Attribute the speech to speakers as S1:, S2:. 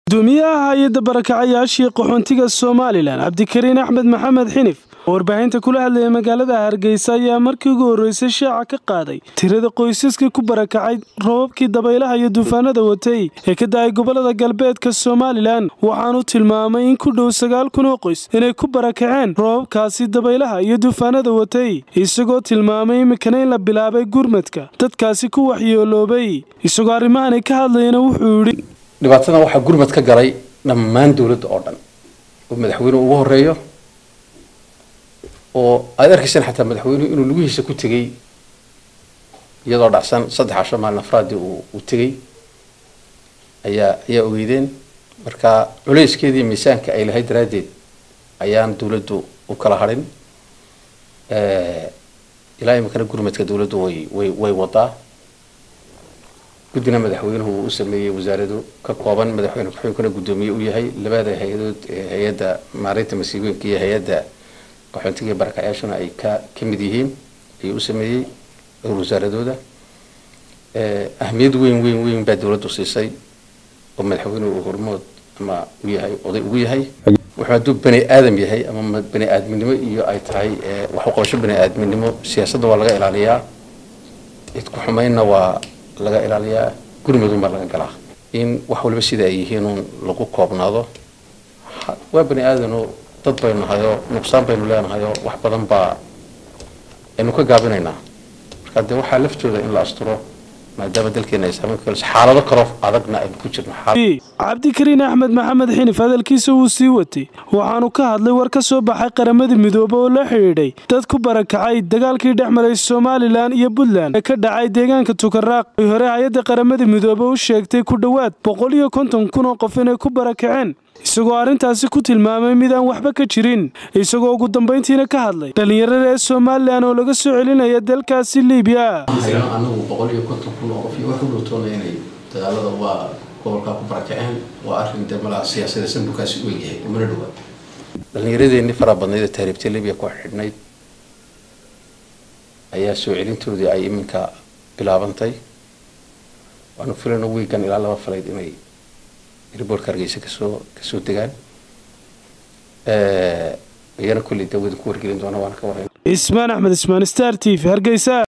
S1: gudoomiyaha hay-adda barakacayaashii qaxoontiga somalilan cabdikariin axmed maxamed xinif oo warbaahinta kula hadlaya magaalada hargeysa ayaa markii ugu horreysay shaaca ka qaaday tirada qoysaskii ku barakacay robabkii dabaylaha iyo duufaanada watay ee ka da-ay gobolada galbeedka somalilan waxaanu tilmaamay in ku dhow sagaal kun oo qoys inay ku barakaceen robabkaasi dabaylaha iyo duufaanada watay isagoo tilmaamay iminkana in la bilaabay gurmadka dadkaasi ku waxyeeloobay isagoo arrimahani ka hadlayana wuxuu yidhi
S2: dhibaatadan waxaa gurmad ka galay dhammaan dowladda oo dhan oo madaxweynuhu ugu horeeyo oo aada arkaysaan xataa madaxweynuhu inuu lugihiisa ku tegey iyadoo dhacsan saddex casho maalin afraadii uu uu tegey ayaa ayaa ogeydeen marka culeyskeedii miisaanka ay lahayd daraaddeed ayaan dowladdu u kala hadhin ilaa iminkana gurmadka dowladdu way way way wadaa guddina madaxweynuhu uu u sameeyey wasaaradu ka kooban madaxweyne ku-xigeenkuna guddoomiye u yahay labada hay-adood ee hay-adda maareynta masiibooyinka iyo hay-adda qaxoontiga iyo barakacayaashuna ay ka ka mid yihiin ayuu u sameeyey dhowr wasaaradooda ahmiyad weyn weyn weyn baa dowladdu siisay oo madaxweynuhu uu hormood ama u yahay oday ugu yahay wuxuu hadduu bani aadam yahay ama bani aadminimo iyo ay tahay wax u qabasho bani aadminimo siyaasadda waa laga ilaaliyaa cid ku xumaynna waa laga ilaaliyaa gurmadun baa laga galaa in wax waliba sida ay yihiin uun lagu koobnaado waa bani aadano dad baynu nahayoo nuqsaan baynu leenahayoo wax badan baa aynu ka gaabinaynaa marka dee waxaa laftooda in la asturo maadaama dalkeena ay saameyn ku yeelayso xaalado kaloo adagna aynu ku jirno
S1: cabdikariin axmed maxamed xinif hadalkiisa wuu sii watay waxaanu ka hadlay war ka soo baxay qaramada midoobe oo la xidhiidhay dad ku barakacay dagaalkii dhex maray somalilan iyo puntland ee ka dhacay deegaanka tukaraaq ay hore hay-adda qaramada midoobe u sheegtay ku dhowaad boqol iyo konton kun oo qof inay ku barakaceen isagoo arrintaasi ku tilmaamay mid aan waxba ka jirin isagoo ugu dambayntiina ka hadlay dhallinyarada ee somalilan oo laga soo celinaya dalkaasi libiya
S2: anagu boqol iyo konton kun oo qof iyo wax u dhowtoona inay dagaalada waa gobolkaa ku barakaceen waa arrin dee malaa siyaasada sandukaasi u egyahay umana dhowaa dhallinyaradeenni faraha badnayd ee taariibta libiya ku xidhnayd ayaa soo celintoodii ay iminka bilaabantay waanu filayno wiigan ilaa laba falayd inay riboortka hargeysa kasoo kasoo degaan iyana kulley dawada ku wargelin doona waana ka warayna
S1: ismaan axmed ismaan star t v hargeysa